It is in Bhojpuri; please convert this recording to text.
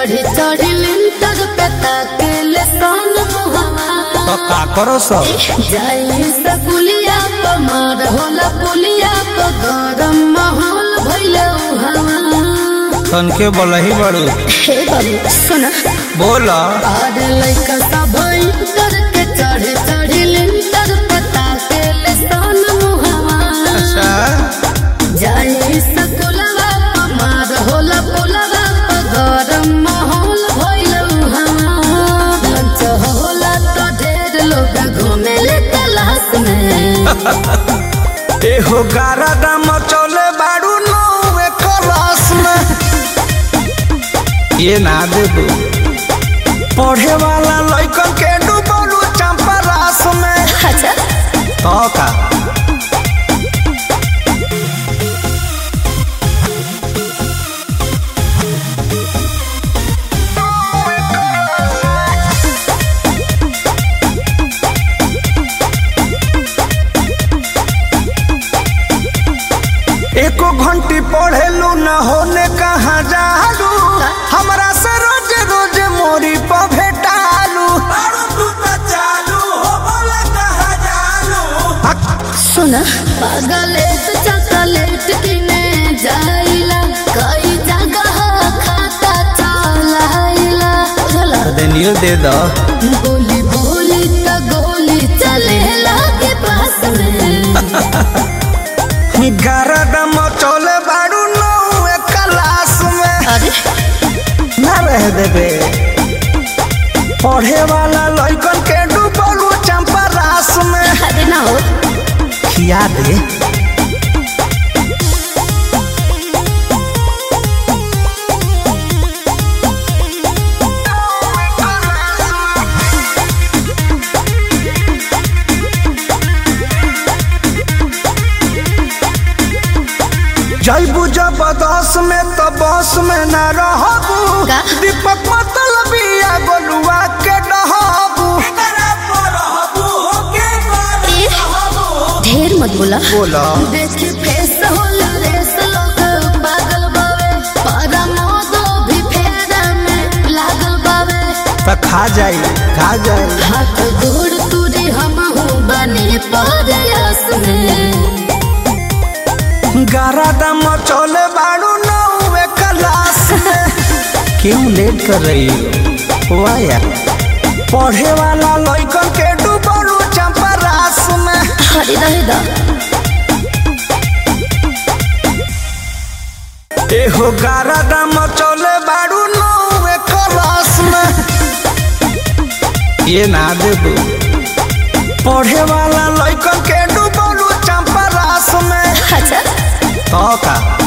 चढ़ी चढ़ी लिंटर पे ताकेले सन मुहवा तो का करो सब जाई सकुलिया प मार होला पुलिया प गरम माहौल भइले उहावा तन के बोलही बड़ू हे बाबू सुन बोल आर लइका सब इंटर के चढ़ी चढ़ी लिंटर पे ताकेले सन मुहवा अच्छा जाई सकुलवा प मार होला पुलवा प गरम माहौल भइले उहावा लंच होला तो ढेर लोग घूमेले तलाश में एहो गारा दाम चले बाड़ू नौवे क्लास में ये ना दे दू पढ़े वाला लइकन के डूबलू चंपा रास में अच्छा तो का एको घंटी पढ़ेलू न होने कहाँ जालू हमरा से रोज रोज मोरी पर भेटालू सुन पागलेट चॉकलेट किने जाइला कई जगह खाता चलाइला चला देनियो दे दो बोली बोली त गोली चलेला के पास में गरदम चले बाड़ू नौवे क्लास में अरे ना रह देबे पढ़े वाला लइकन के डूबलू चंपा रास में अरे ना हो खिया दे जैबू जबरदस्त में तो बस में न रहबू का? दीपक मतलब या गोलुआ के डहबू ढेर मत बोला बोला देखी फेस होला रेस लोग पागल बावे पारा मोदो भी फेरा में लागल बावे तो खा जाई खा जाई हाथ गोड़ तुरी हम बने परयास में गारा दम चले बाड़ू नौवे क्लास में क्यों लेट कर रही हो वाह यार पढ़े वाला लइकन के डूबलू चंपा रास में हरी रहे दा एहो गारा दम चले बाड़ू नौवे क्लास में ये ना दे दू पढ़े वाला लइकन के डूबलू चंपा रास में अच्छा तो का